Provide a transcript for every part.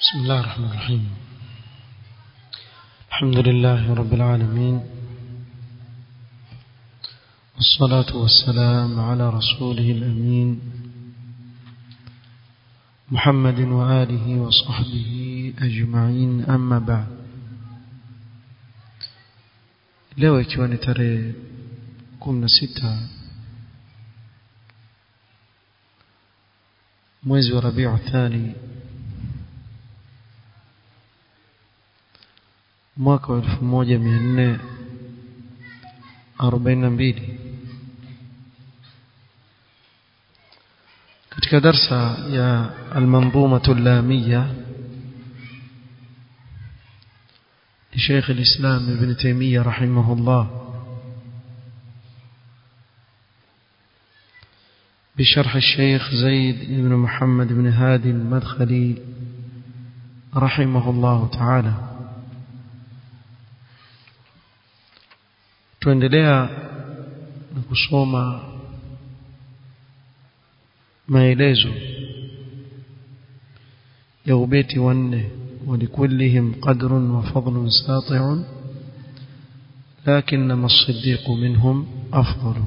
بسم الله الرحمن الرحيم الحمد لله رب العالمين والصلاة والسلام على رسوله الأمين محمد وآله وصحبه أجمعين أما بعد leo ikiwa ni tarehe kumi na sita mwezi wa rabiu thani mwaka wa elfu moja mia nne arobaini na mbili katika darsa ya almanzumatu llamiya لشيخ الإسلام ابن تيمية رحمه الله بشرح الشيخ زيد بن محمد بن هادي المدخلي رحمه الله تعالى tuendelea na kusoma maelezo ya ubeti wa nne ولكلهم قدر وفضل ساطع لكنما الصديق منهم أفضل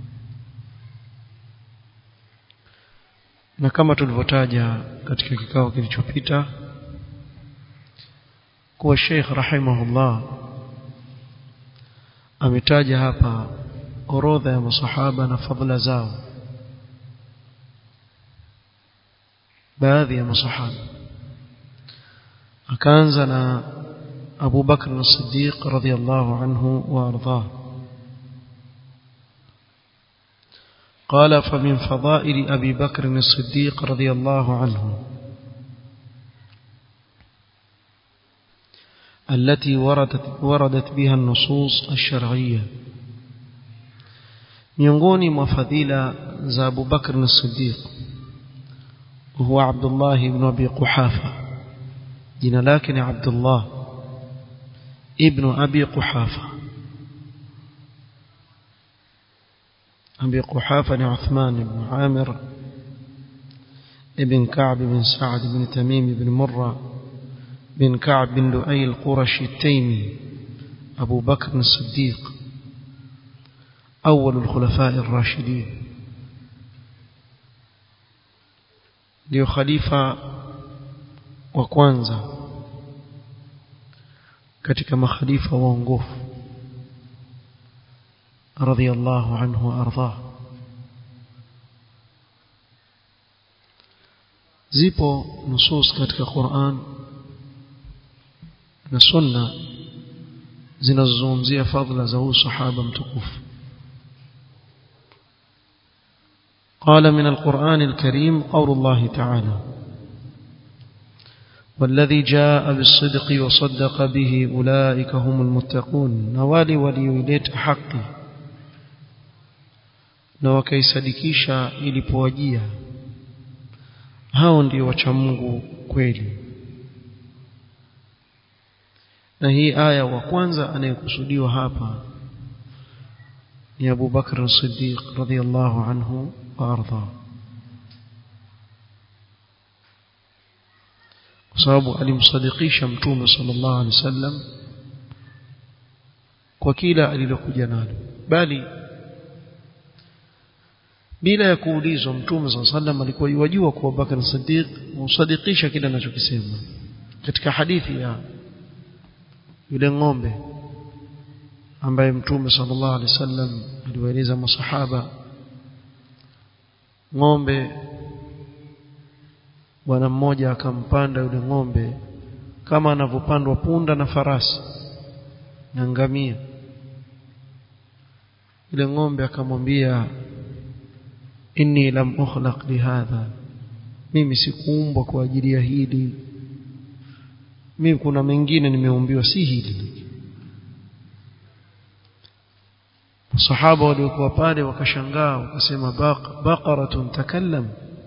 na kama tulivyotaja katika kikao kilichopita kuwa Sheikh rahimahullah ametaja hapa orodha ya masahaba na fadhila zao baadhi ya masahaba akaanza na Abu Bakr as-Siddiq radhiyallahu anhu wa ardhah قال فمن فضائل أبي بكر الصديق رضي الله عنه التي وردت, وردت بها النصوص الشرعية miongoni mwa fadhila za Abu Bakr as-Siddiq huwa Abdullah ibn Abi Quhafa jina lake ni Abdullah ibn Abi Quhafa Abi Quhafa ni Uthman ibn Amir ibn Ka'b ibn Sa'd ibn Tamim ibn Murra بن كعب بن لؤي القرشي التيمي أبو بكر الصديق أول الخلفاء الراشدين ndio khalifa wa kwanza katika makhalifa waongofu radhiyallahu anhu wa ardhah zipo nusus katika Qur'an na sunna zinazozungumzia fadhila za huyu sahaba mtukufu قال من القرآن الكريم قول الله تعالى والذي جاء بالصدق وصدق به أولئك هم المتقون نوالي وليوليت حقي na wakaisadikisha ilipowajia hao ndio wacha Mungu kweli na hii aya wa kwanza anayekusudiwa hapa ni Abu Bakr as-Siddiq radhiyallahu anhu wa arda kwa sababu alimsadikisha mtume sallallahu alaihi wasallam kwa kila alilokuja nalo bali bila ya kuulizwa mtume sallallahu alaihi wasallam alikuwa yajua kwa Abu Bakr as-Siddiq musadikisha kile anachokisema katika hadithi ya yule ng'ombe ambaye mtume sallallahu alaihi wasallam aliwaeleza masahaba ng'ombe bwana mmoja akampanda yule ng'ombe kama anavyopandwa punda na farasi na ngamia yule ng'ombe akamwambia inni lam ukhlaq lihadha mimi sikuumbwa kwa ajili ya hili mimi kuna mengine nimeumbiwa si hili sahaba waliokuwa pale wakashangaa wakasema baqaratun takallam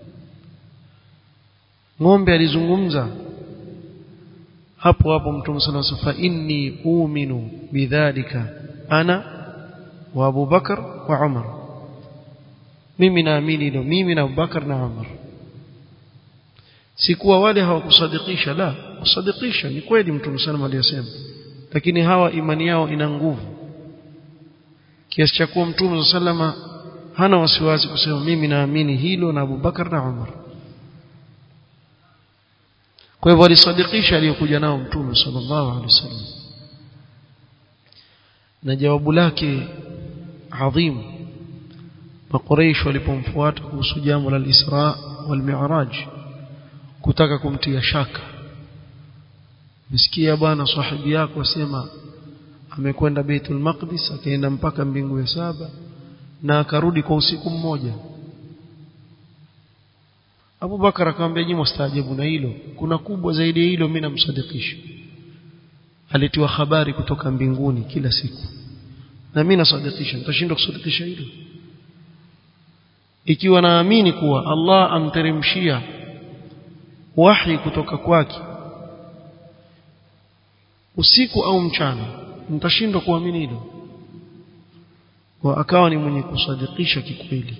ng'ombe alizungumza hapo hapo mtume sallallahu alaihi wasallam inni uminu bidhalika ana wa Abu Bakar wa Umar mimi naamini hilo mimi na Abu Bakar na Umar si kuwa wale hawakusadikisha la kusadikisha ni kweli mtume sallam aliyosema lakini hawa imani yao ina nguvu kiasi cha kuwa mtume sallama hana wasiwasi kusema mimi naamini hilo na Abu Bakar na Umar kwa hivyo alisadikisha aliyokuja nao mtume sallallahu alaihi wasallam na jawabu lake adhim maqureish walipomfuata kuhusu jambo la Isra wal Mi'raj kutaka kumtia shaka msikia bwana sahibi yako asema amekwenda Baitul Maqdis akaenda mpaka mbingu ya saba na akarudi kwa usiku mmoja Abu Bakar akamwambia nyinyi mstaajabu na hilo kuna kubwa zaidi ya hilo mimi namsadikisha alitiwa habari kutoka mbinguni kila siku na mimi nasadikisha nitashindwa kusadikisha hilo ikiwa naamini kuwa Allah amteremshia wahi kutoka kwake usiku au mchana nitashindwa kuamini hilo wa akawa ni mwenye kusadikisha kikweli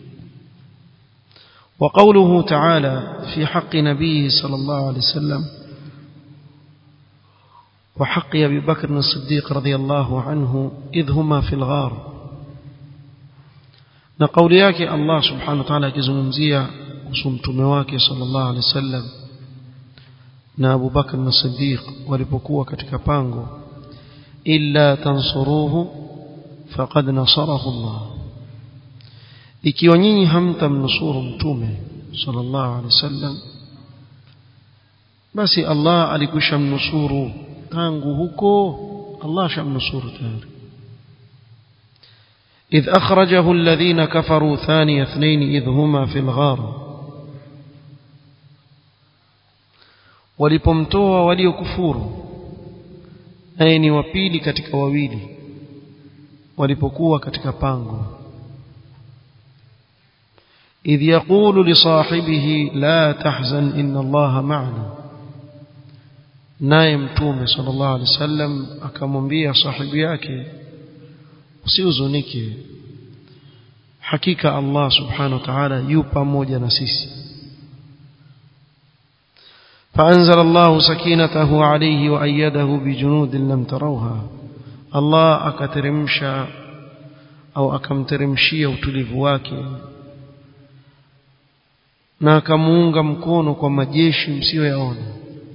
وقوله تعالى في حق نبيه صلى الله عليه وسلم وحق أبي بكر الصديق رضي الله عنه إذ هما في الغار نقول ياك الله سبحانه وتعالى كزمزية وسمتم واك صلى الله عليه وسلم na Abu Bakr as-Siddiq walipokuwa katika pango illa tansuruhu faqad nasarahu Allah ikiwa nyinyi hamtamnusuru mtume sallallahu alaihi wasallam basi Allah alikwisha mnusuru tangu huko Allah shamnusuru tayari إذ أخرجه الذين كفروا ثاني اثنين إذ هما في الغار walipomtoa waliokufuru naye ni wapili katika wawili walipokuwa katika pango idh yaqulu li sahibihi la tahzan inna allaha ma'ana naye mtume sallallahu alaihi wasallam akamwambia sahibi yake usihuzunike hakika Allah subhanahu wa ta'ala yu pamoja na sisi فأنزل الله سكينته عليه وأيده بجنود لم تروها الله أكترمشا أو أكمترمشيا utulivu wake na akamuunga mkono kwa majeshi msiyoyaona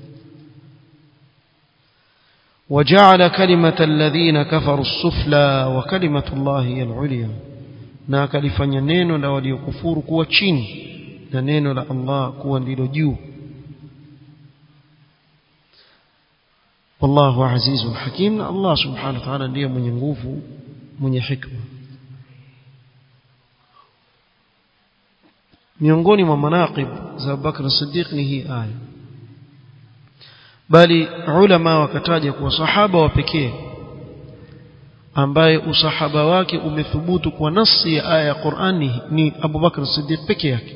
وجعل كلمة الذين كفروا السفلى وكلمة الله هي العليا na akalifanya neno la waliokufuru kuwa chini na neno la Allah kuwa ndilo juu والله عزيز حكيم الله سبحانه وتعالى ndiye mwenye nguvu mwenye hikma miongoni mwa manaqib za Bakr Siddiq ni hii aya bali ulama wakataja kuwa sahaba wa pekee ambaye usahaba wake umethubutu kwa nasi ya aya ya Qur'ani ni Abu Bakr Siddiq peke yake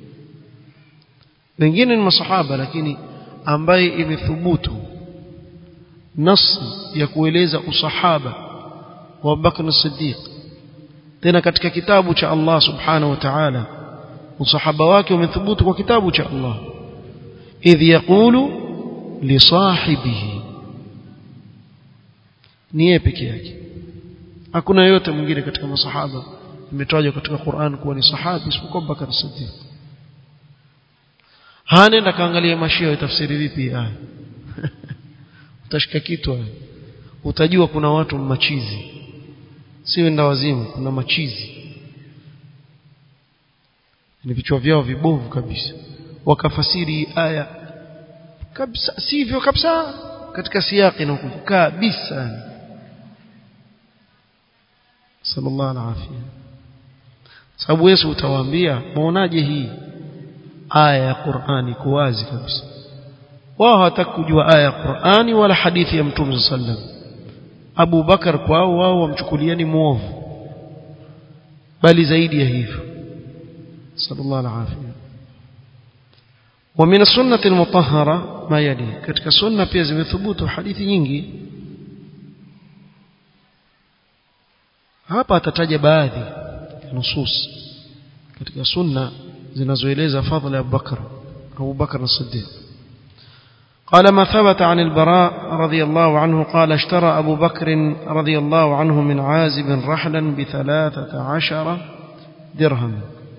wengine ni masahaba lakini ambaye imethubutu nasi ya kueleza usahaba wa Bakr Siddiq tena katika kitabu cha Allah subhanahu wa ta'ala usahaba wake umethubutu kwa kitabu cha Allah idh yaqulu li sahibihi ni yeye peke yake hakuna yote mwingine katika masahaba imetajwa katika Qur'an kuwa ni sahabi isipokuwa Bakr Siddiq hanenda kaangalia mashia tafsiri vipi aya utashika kitu utajua kuna watu machizi si wenda wazimu kuna machizi ni vichwa vyao vibovu kabisa wakafasiri aya kabisa sivyo kabisa katika siyaki na kabisa sallallahu alaihi sababu Yesu utawaambia muonaje hii aya ya Qur'ani kwa wazi kabisa wao hawataka kujua aya ya Qur'ani wala hadithi ya Mtume sallam Abu Bakar kwao wao wamchukulia ni muovu bali zaidi ya hivyo sallallahu alaihi ومن السنة المطهرة ما يلي katika sunna pia zimethubutu hadithi nyingi hapa atataja baadhi ya nusus katika sunna zinazoeleza fadhila ya Abu Bakar أبو بكر الصديق قال ما ثبت عن البراء رضي الله عنه قال اشترى أبو بكر رضي الله عنه من عازب رحلا بثلاثة عشر درهم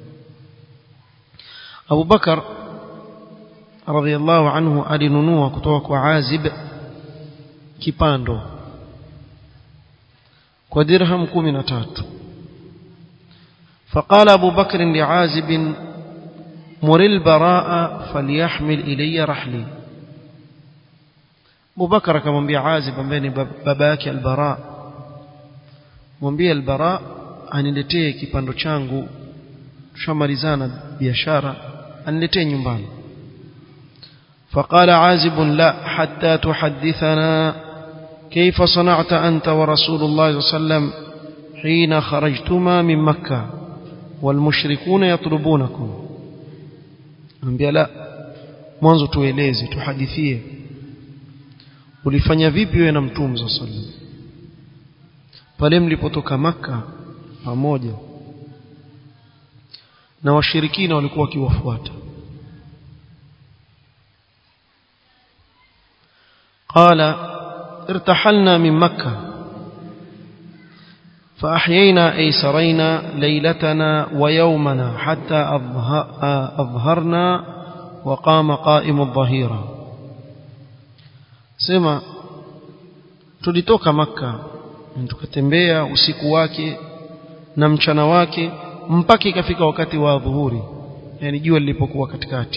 أبو بكر رضي الله عنه alinunua kutoka kwa Azib kipando kwa dirham 13 فقال أبو بكر لعازب مر البراء فليحمل إلي رحلي أبو بكر akamwambia Azib ambaye ni baba yake al-Bara mwambie al-Bara aniletee kipando changu tushamalizana biashara aniletee nyumbani فقال عازب لا حتى تحدثنا كيف صنعت أنت ورسول الله صلى الله عليه وسلم حين خرجتما من مكة والمشركون يطلبونكم أنبياء لا mwanzo tueleze tuhadithie ulifanya vipi wewe na mtume صلى الله عليه وسلم pale mlipotoka maka pamoja na washirikina walikuwa wakiwafuata قال ارتحلنا من مكة فأحيينا أيسرينا ليلتنا ويومنا حتى أظهرنا وقام قائم الظهيرة سما tulitoka maka tukatembea usiku wake na mchana wake mpaka ikafika wakati wa dhuhuri yani jua lilipokuwa katikati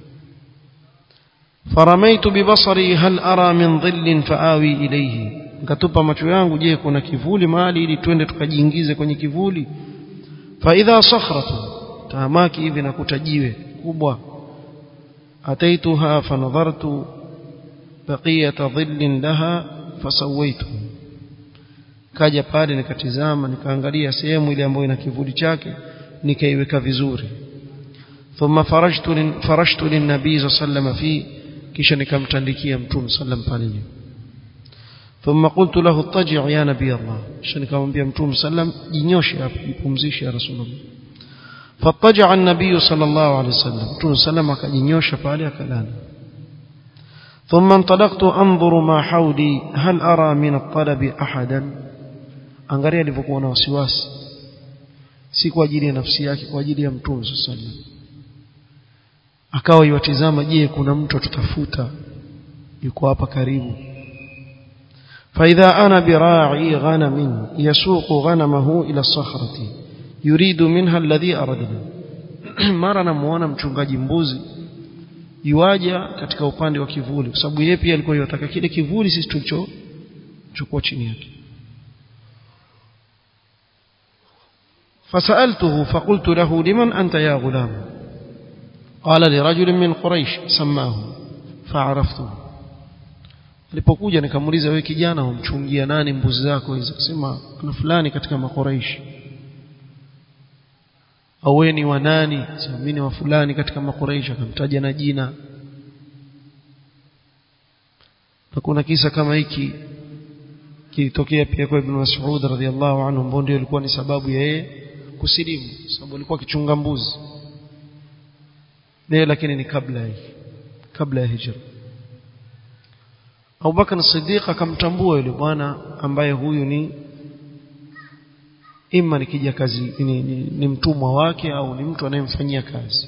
faramaitu bibasari hal ara min dhillin faawi ilayhi nikatupa macho yangu je kuna kivuli mahali ili twende tukajiingize kwenye kivuli fa idha sakhratu tahamaki hivi nakuta jiwe kubwa ataituha fanadhartu baqiyata dhillin laha fasawaitu kaja pale nikatizama nikaangalia sehemu ile ambayo ina kivuli chake nikaiweka vizuri thumma farajtu farashtu lin-nabii sallallahu fi kisha nikamtandikia mtume sallam pale ثم قلت له اضطجع يا نبي الله kisha nikamwambia mtume sallam jinyoshe hapo jipumzishe ya rasulullah فاضطجع النبي صلى الله عليه وسلم mtume sallam akajinyosha pale akalala ثم انطلقت انظر ما حولي هل ارى من الطلب احدا angalia alivyokuwa na wasiwasi si kwa ajili ya nafsi yake kwa ajili ya mtume sallam akawa iwatizama je kuna mtu atutafuta yuko hapa karibu فإذا أنا براعي غنم يسوق غنمه إلى الصخرة يريد منها الذي أردنا mara namuona mchungaji mbuzi yuaja katika upande wa kivuli kwa sababu yeye pia alikuwa yataka kile kivuli sisi tulicho chukua chini yake فسألته فقلت له لمن أنت يا غلام قال لرجل من قريش سماه فعرفته alipokuja nikamuuliza wewe kijana umchungia nani mbuzi zako hizo akasema kuna fulani katika makuraishi au wewe ni wa nani sema mimi ni wa fulani katika makuraishi akamtaja na jina na kuna kisa kama hiki kilitokea pia kwa Ibn Mas'ud radhiallahu anhu ambao ndio ilikuwa ni sababu ya yeye kusilimu sababu alikuwa akichunga mbuzi leo lakini ni kabla hii kabla ya hijra Abu Bakar Siddiq akamtambua yule bwana ambaye huyu ni ima ni kija kazi ni, ni, ni mtumwa wake au ni mtu anayemfanyia kazi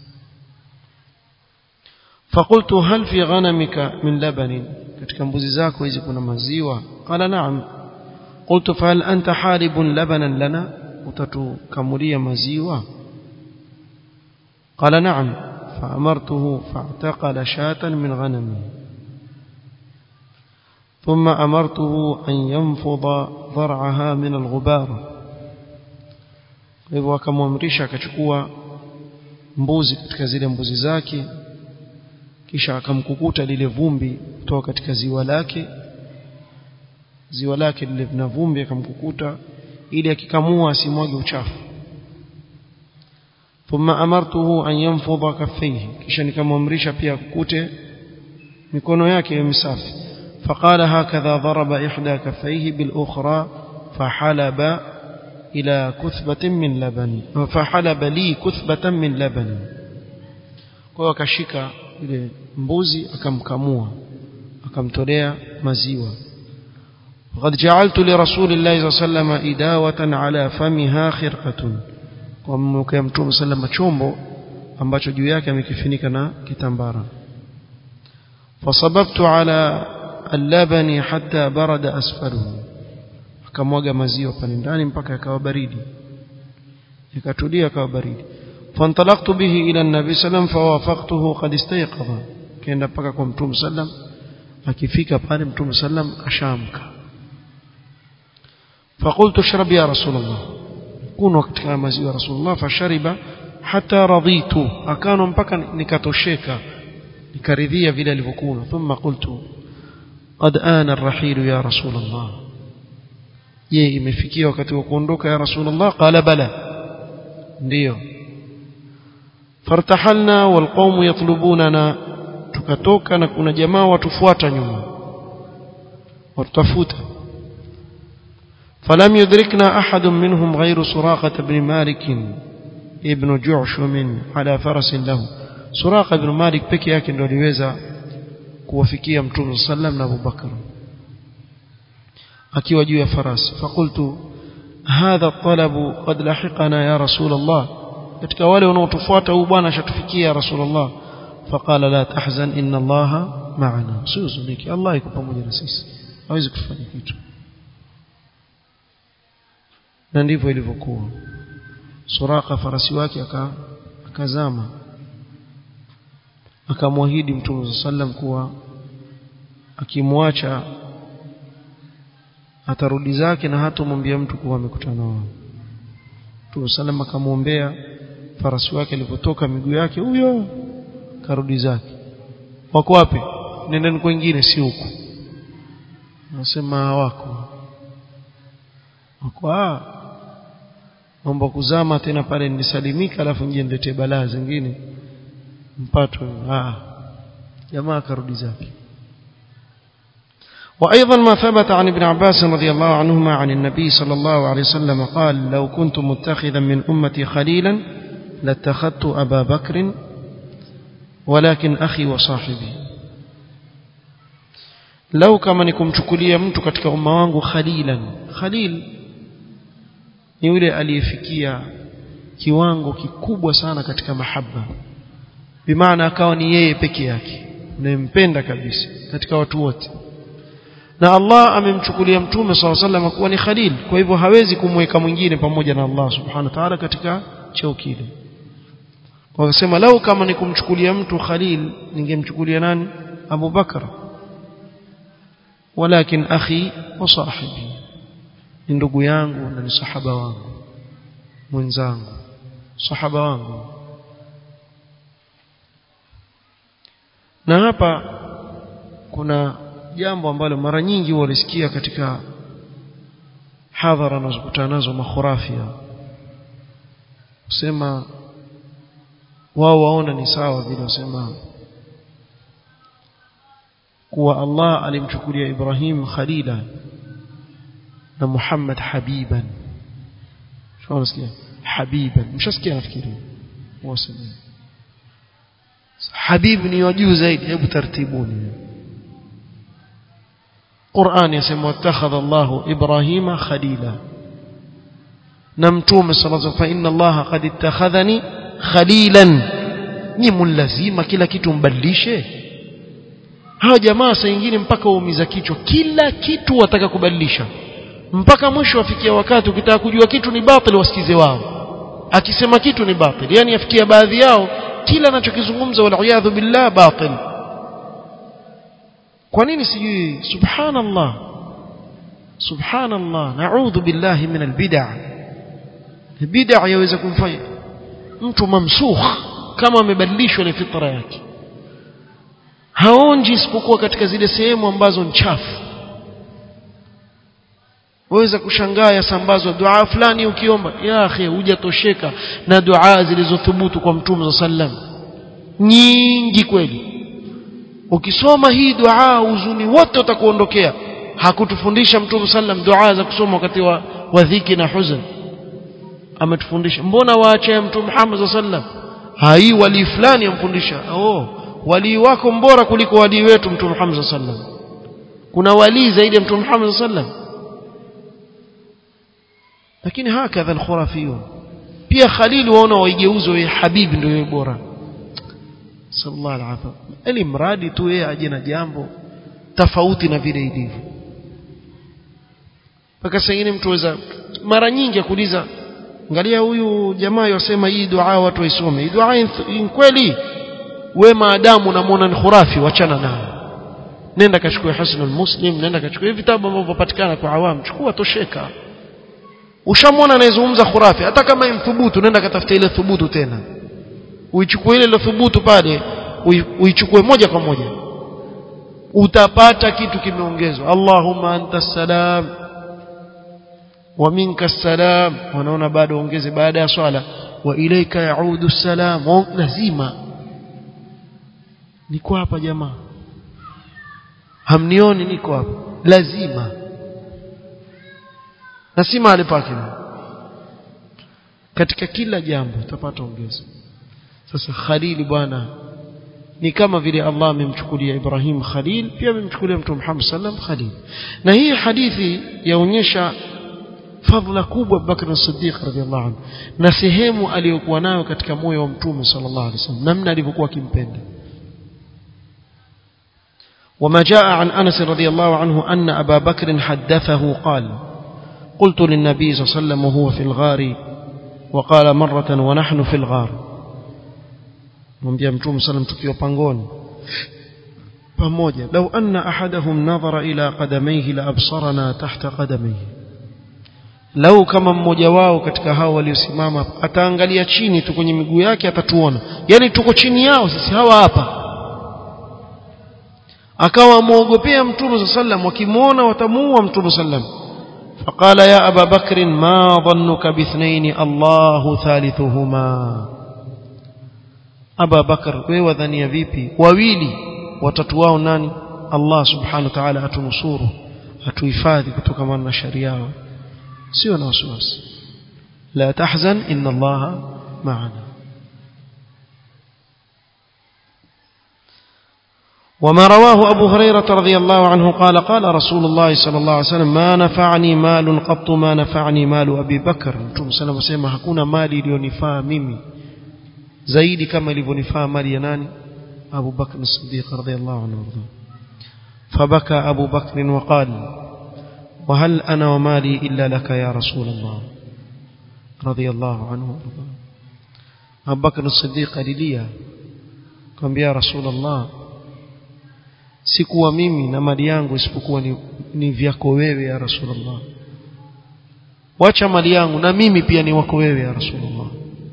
فقلت هل في غنمك من لبن katika mbuzi zako hizi kuna maziwa qala na'am قلت فهل أنت حالب لبنا لنا utatukamulia maziwa قال نعم فأمرته فاعتقل شاة من غنمه ثم أمرته أن ينفض ضرعها من الغبار hivyo akamwamrisha akachukua mbuzi katika zile mbuzi zake kisha akamkukuta lile vumbi kutoka katika ziwa lake ziwa lake lile lina vumbi akamkukuta ili akikamua asimwage uchafu thumma amartuhu an yanfudha kaffayhi kisha nikamwamrisha pia akukute mikono yake iwe misafi فقال هكذا ضرب إحدى كفيه بالأخرى فحلب إلى كثبة من لبن فحلب لي كثبة من لبن kwa hiyo akashika ile mbuzi akamkamua akamtolea maziwa وقد جعلت لرسول الله صلى الله عليه وسلم إداوة على فمها خرقة ومكي متوم صلى الله عليه chombo ambacho juu yake amekifunika na kitambara fasababtu ala al-labani hatta barada asfaluhu akamwaga maziwa pale ndani mpaka yakawa baridi ikatulia akawa baridi fantalaqtu bihi ila an-nabi sallam fawafaqtuhu qad istayqadha kaenda mpaka kwa mtume sallam akifika pale mtume sallam ashamka فقلت اشرب يا رسول الله كون وقت maziwa رسول الله فشرب حتى رضيت akano mpaka nikatosheka nikaridhia vile alivyokuwa thumma qultu qad ana ar-rahil ya rasul Allah je imefikia wakati wa kuondoka ya rasul Allah qala bala ndio fartahalna walqawm yatlubunana tukatoka na kuna jamaa watufuata nyuma watutafuta فلم يدركنا أحد منهم غير سراقة بن مالك ابن جعشم على فرس له سراقة بن مالك peke yake ndio aliweza kuwafikia mtume sallam na Abu Bakar akiwa juu ya farasi fakultu hadha talabu qad lahiqana ya rasul Allah katika wale wanaotufuata huyu bwana ashatufikia ya rasul Allah faqala la tahzan inna Allah ma'ana usihuzunike Allah yuko pamoja na sisi hawezi kufanya kitu na ndivyo ilivyokuwa suraka farasi wake akazama akamwahidi mtume sallam kuwa akimwacha atarudi zake na hatomwambia mtu kuwa amekutana nao mtume sallam akamwombea farasi wake alipotoka miguu yake huyo karudi zake wako wapi nendeni kwingine si huku nasema wako wako ah mambo kuzama tena pale nisalimika alafu nje niletee balaa zingine mpatwe ah jamaa karudi zake وأيضا ما ثبت عن ابن عباس رضي الله عنهما عن النبي صلى الله عليه وسلم قال لو كنت متخذا من أمتي خليلا لاتخذت أبا بكر ولكن أخي وصاحبي لو كما نكم شكوليا mtu katika umma wangu khalilan khalil ni yule aliyefikia kiwango kikubwa sana katika mahaba bimaana akawa ni yeye peke yake unayempenda kabisa katika watu wote na Allah amemchukulia mtume SAW sallam kuwa ni khalil kwa hivyo hawezi kumweka mwingine pamoja na Allah subhanahu wa ta'ala katika cheo kile wakasema lau kama ni kumchukulia mtu khalil ningemchukulia nani Abu Bakar walakin akhi wa sahibi ni ndugu yangu na ni sahaba wangu mwenzangu sahaba wangu na hapa kuna jambo ambalo mara nyingi walisikia katika hadhara nazokutana nazo makhurafia kusema wao waona ni sawa vile wasema kuwa Allah alimchukulia Ibrahim khalila na Muhammad habiban shau nasikia habiban mshasikia nafikiri wasema habib ni wajuu zaidi hebu tartibuni Qur'an yasema wattakhadha Allah Ibrahima khalila na mtume sallallahu alayhi fa inna Allah qad ittakhadhani khalilan ni mulazima kila kitu mbadilishe hawa jamaa saa nyingine mpaka waumiza kichwa kila kitu wataka kubadilisha mpaka mwisho wafikia wakati ukitaka kujua kitu ni batil wasikize wao akisema kitu ni batil yani afikia baadhi yao kila anachokizungumza wal billah batil kwa nini sijui subhanallah subhanallah na'udhu billahi min albid'a bid'a yaweza kumfanya mtu mamsukh kama amebadilishwa ile fitra yake haonji isipokuwa katika zile sehemu ambazo ni chafu waweza kushangaa yasambazwa dua fulani ukiomba ya akhi hujatosheka na dua zilizothubutu kwa mtume sallam nyingi kweli ukisoma hii dua huzuni wote utakuondokea hakutufundisha mtume sallam dua za kusoma wakati wa, wa dhiki na huzn ametufundisha mbona waache mtume Muhammad sallam hai wali fulani amfundisha oh wali wako mbora kuliko wali wetu mtume Muhammad sallam kuna wali zaidi ya mtume Muhammad sallam lakini hakadha alkhurafiyun pia khalil waona waigeuzo wa habibi ndio yeye bora sallallahu alaihi wasallam ili mradi tu yeye aje na jambo tofauti na vile ilivyo mpaka sengine mtu weza mara nyingi akuuliza angalia huyu jamaa yosema hii dua watu waisome hii dua in kweli we maadamu unamwona ni khurafi wachana nayo nenda kachukue hasnul muslim nenda kachukue vitabu ambavyo vipatikana kwa awamu chukua tosheka ushamwona anayezungumza khurafi hata kama imthubutu nenda katafuta ile thubutu tena uichukue ile ile thubutu pale uichukue moja kwa moja utapata kitu kimeongezwa Allahumma anta salam wa minka salam wanaona bado ongeze baada ya swala wa ilaika yaudu salam lazima niko hapa jamaa hamnioni niko hapa lazima na si mahali pake katika kila jambo utapata ongezo sasa khalili bwana ni kama vile Allah amemchukulia Ibrahim Khalil pia amemchukulia Mtume Muhammad sallam Khalil na hii hadithi yaonyesha fadhila kubwa Abubakar as-Siddiq radhiallahu anhu na sehemu aliyokuwa nayo katika moyo wa Mtume sallallahu alaihi wasallam namna alivyokuwa akimpenda وما جاء عن أنس رضي الله عنه أن أبا بكر حدثه قال قلت للنبي صلى الله عليه وسلم وهو في الغار وقال مرة ونحن في الغار mwambia mtume sallam tukiwa pangoni pamoja lau anna ahadahum nadhara ila qadamayhi la absarana tahta qadamayhi lau kama mmoja wao katika hao waliosimama ataangalia chini tu kwenye miguu yake atatuona yani tuko chini yao sisi hawa hapa akawa muogopea mtume sallam wakimwona watamuua mtume sallam فقال يا أبا بكر ما ظنك باثنين الله ثالثهما أبا بكر wewe wadhania vipi wawili watatu wao nani Allah subhanahu wa ta'ala atunusuru atuhifadhi kutokana na shari yao sio na wasiwasi la tahzan inna Allah ma'ana وما رواه أبو هريرة رضي الله عنه قال قال رسول الله صلى الله عليه وسلم ما نفعني مال قط ما نفعني مال أبي بكر متوم سلام سيما hakuna mali iliyonifaa mimi zaidi kama ilivyonifaa mali ya nani Abu Bakr as-Siddiq radhiyallahu anhu فبكى أبو بكر وقال وهل أنا ومالي إلا لك يا رسول الله رضي الله عنه وارضاه أبو بكر الصديق alilia kwambia ya رسول الله sikuwa mimi na mali yangu isipokuwa ni, ni vyako wewe ya rasulullah wacha mali yangu na mimi pia ni wako wewe ya rasulullah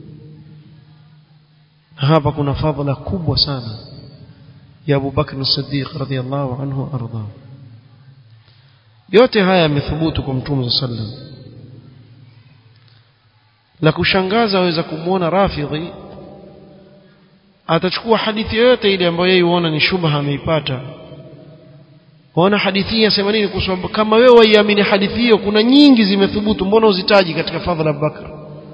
hapa kuna fadhila kubwa sana ya Abu Bakr as-Siddiq radhiyallahu anhu arda yote haya yamethubutu kwa mtume sallam la kushangaza waweza kumwona rafidhi atachukua hadithi yoyote ile ambayo yeye huona ni shubha ameipata waona hadithi hii yasema nini kwa sababu kama wewe waiamini hadithi hiyo kuna nyingi zimethubutu mbona uzitaji katika fadhila Abubakar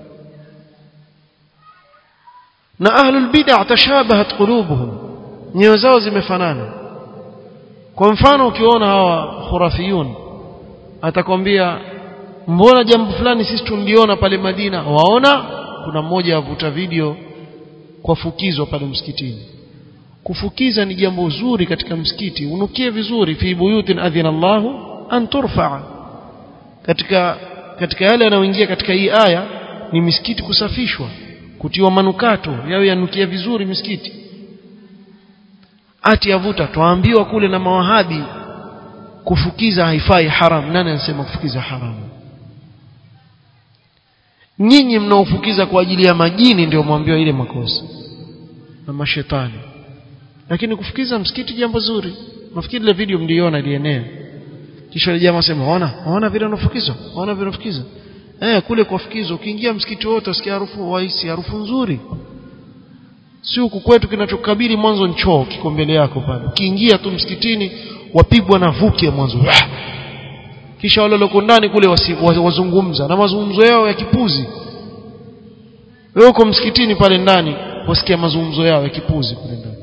na ahlul bid'ah tashabahat qulubuhum nyoyo zao zimefanana kwa mfano ukiona hawa khurafiyun atakwambia mbona jambo fulani sisi tuliona pale Madina waona kuna mmoja avuta video kwa fukizo pale msikitini kufukiza ni jambo zuri katika msikiti unukie vizuri fi buyutin adhina Allahu an turfa katika katika yale yanayoingia katika hii aya ni misikiti kusafishwa kutiwa manukato yawe yanukia vizuri misikiti ati yavuta twaambiwa kule na mawahabi kufukiza haifai haram nani anasema kufukiza haramu nyinyi mnaofukiza kwa ajili ya majini ndio mwambiwa ile makosa na mashetani lakini kufukiza msikiti jambo zuri nafikiri ile video mliona ilienea kisha ile jamaa sema ona ona vile unafukiza ona vile unafukiza eh kule kwa fukizo ukiingia msikiti wote usikia harufu waisi harufu nzuri si huku kwetu kinachokabili mwanzo ni choo kiko mbele yako pale ukiingia tu msikitini wapigwa na vuke mwanzo kisha wale walioko ndani kule wasi, wazungumza na mazungumzo yao ya kipuzi wewe uko msikitini pale ndani wasikia mazungumzo yao ya kipuzi kule ndani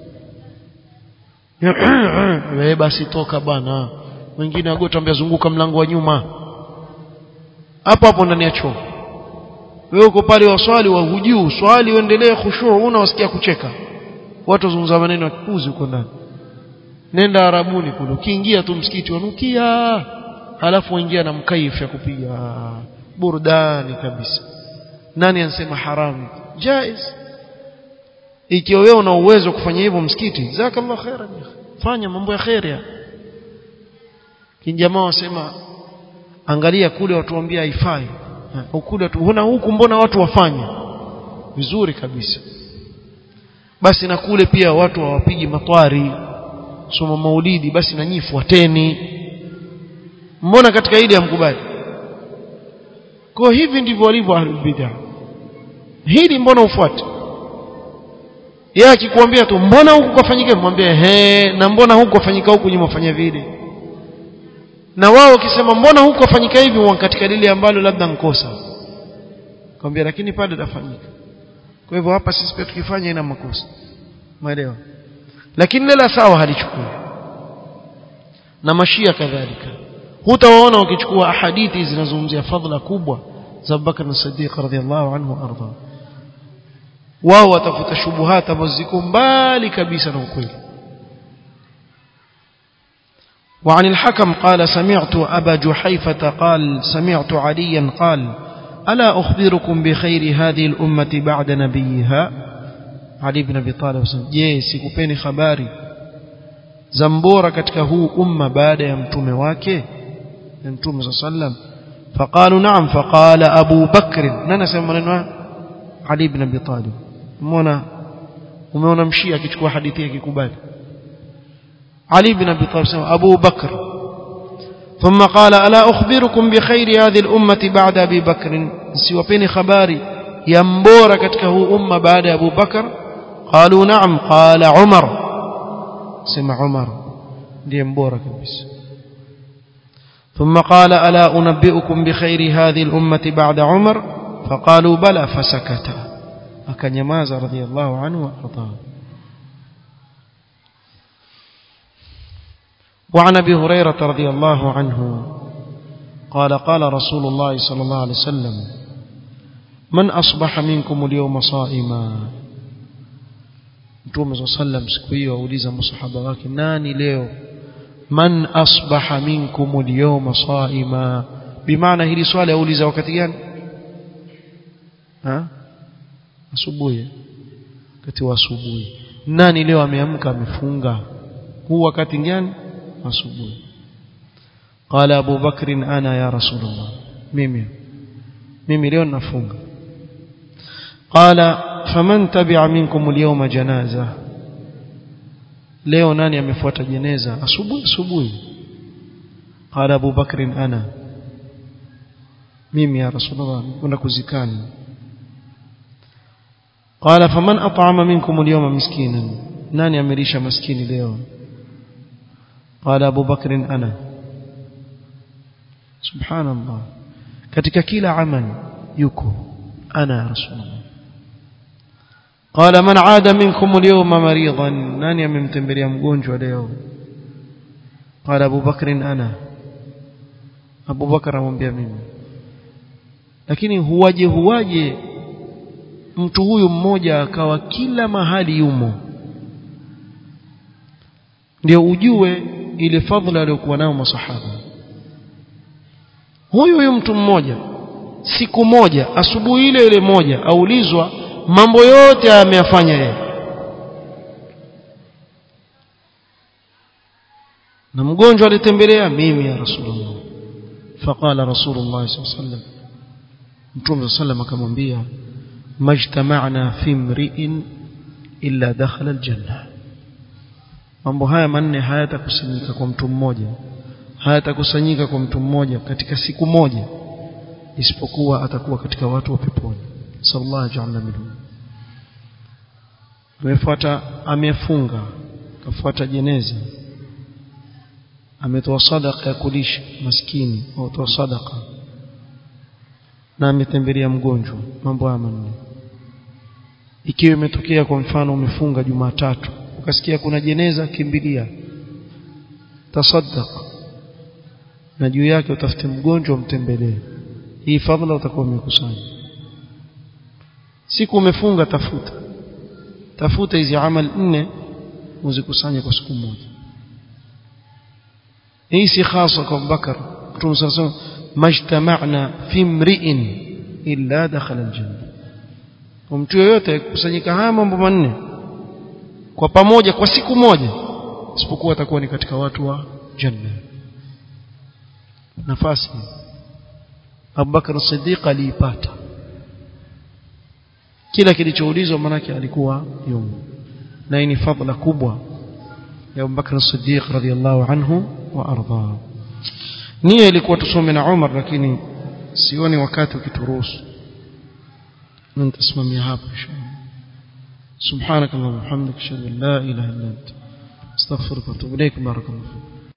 wewe basi toka bana wengine agota ambia zunguka mlango wa nyuma hapo hapo ndani ya choo wewe uko pale waswali wa hujuu swali uendelee khushu una wasikia kucheka watu wazungumza maneno ya kipuzi huko ndani nenda arabuni kule ukiingia tu msikiti wanukia halafu waingia na mkaifu ya kupiga burudani kabisa nani anasema haramu jaiz ikiwa wewe una uwezo kufanya hivyo msikiti jazakallahu khairan fanya mambo ya khairi kinjamaa wasema angalia kule watu waambia haifai kule tuona huku mbona watu wafanya vizuri kabisa basi na kule pia watu hawapigi matwari soma maulidi basi na nyinyi fuateni mbona katika ile amkubali kwa hivi ndivyo walivyo ahlul bid'ah hili mbona ufuate yeye akikwambia tu mbona huku kafanyika mwambie he na mbona huku kafanyika huku nyuma fanya vile na wao wakisema mbona huku kafanyika hivi wa katika lile ambalo labda nkosa kwambia lakini pale dafanyika kwa hivyo hapa sisi pia tukifanya ina makosa umeelewa lakini lela sawa halichukui na mashia kadhalika hutawaona wakichukua hadithi zinazozungumzia fadhila kubwa za Abubakar as-Siddiq radhiyallahu anhu arda wao watafuta shubuhata ambazo ziko mbali kabisa na ukweli وعن الحكم قال سمعت أبا جحيفة قال سمعت عليا قال ألا أخبركم بخير هذه الأمة بعد نبيها علي بن أبي طالب je sikupeni habari za mbora katika huu umma baada ya mtume wake ya mtume صلى الله عليه وسلم فقالوا نعم فقال أبو بكر nani sema maneno Ali ibn Abi Talib umeona umeona mshia akichukua hadithi yake kikubali علي بن أبي طالب أبو بكر ثم قال ألا أخبركم بخير هذه الأمة بعد أبي بكر سيوبين خباري ينبور كتكه أمة بعد أبو بكر قالوا نعم قال عمر سمع عمر ينبور كبس ثم قال ألا أنبئكم بخير هذه الأمة بعد عمر فقالوا بلى فسكت أكن يماز رضي الله عنه وأرضاه وعن ابي هريره رضي الله عنه قال قال رسول الله صلى الله عليه وسلم من اصبح منكم اليوم صائما Mtume صلى الله عليه وسلم siku hiyo auliza masahaba wake nani leo man asbaha minkum al-yawma saima bimaana hili swali auliza wakati gani ha asubuhi wakati wa asubuhi nani leo ameamka amefunga huu wakati gani asubuhi قال ابو بكر انا يا رسول الله mimi mimi leo nafunga قال فمن تبع منكم اليوم جنازه leo nani amefuata jeneza asubuhi asubuhi قال ابو بكر انا mimi ya رسول الله kwenda kuzikani قال فمن اطعم منكم اليوم مسكينا nani amelisha maskini leo قال أبو بكر أنا سبحان الله katika kila amali yuko ana ya rasulullah قال من عاد منكم اليوم مريضا nani amemtembelea mgonjwa leo قال ابو بكر انا ابو بكر amwambia mimi lakini huwaje huwaje mtu huyu mmoja akawa kila mahali yumo ndio ujue ile fadhila aliyokuwa nayo masahaba huyu huyu mtu mmoja siku moja asubuhi ile ile moja aulizwa mambo yote ameyafanya yeye na mgonjwa alitembelea mimi ya rasulullah faqala rasulullah sallallahu alaihi wasallam mtume sallam akamwambia majtama'na fi mri'in illa dakhala aljanna mambo haya manne hayatakusanyika kwa mtu mmoja hayatakusanyika kwa mtu mmoja katika siku moja isipokuwa atakuwa katika watu wa peponi sallallahu ja'alna minhum amefuata amefunga kafuata jeneza ametoa sadaka ya kulisha maskini au toa sadaka na ametembelea mgonjwa mambo haya manne ikiwa imetokea kwa mfano umefunga Jumatatu ukasikia kuna jeneza kimbilia tasaddaq na juu yake utafute mgonjwa umtembelee hii fadhila utakuwa umekusanya siku umefunga tafuta tafuta hizi amal nne uzikusanye kwa siku moja hii si khasa kwa Abubakar Mtume صلى الله عليه وسلم majtama'na fi mri'in illa dakhala aljanna mtu yoyote kusanyika haya mambo manne kwa pamoja kwa siku moja isipokuwa atakuwa ni katika watu wa janna nafasi Abubakar Siddiq aliipata kila kilichoulizwa manake alikuwa yumo na hii ni fadhila kubwa ya Abubakar Siddiq radhiyallahu anhu wa arda nia ilikuwa tusome na Umar lakini sioni wakati ukituruhusu nitasimamia hapo inshallah سبحانك اللهم وبحمدك اشهد ان لا اله الا انت استغفرك واتوب اليك بارك الله فيك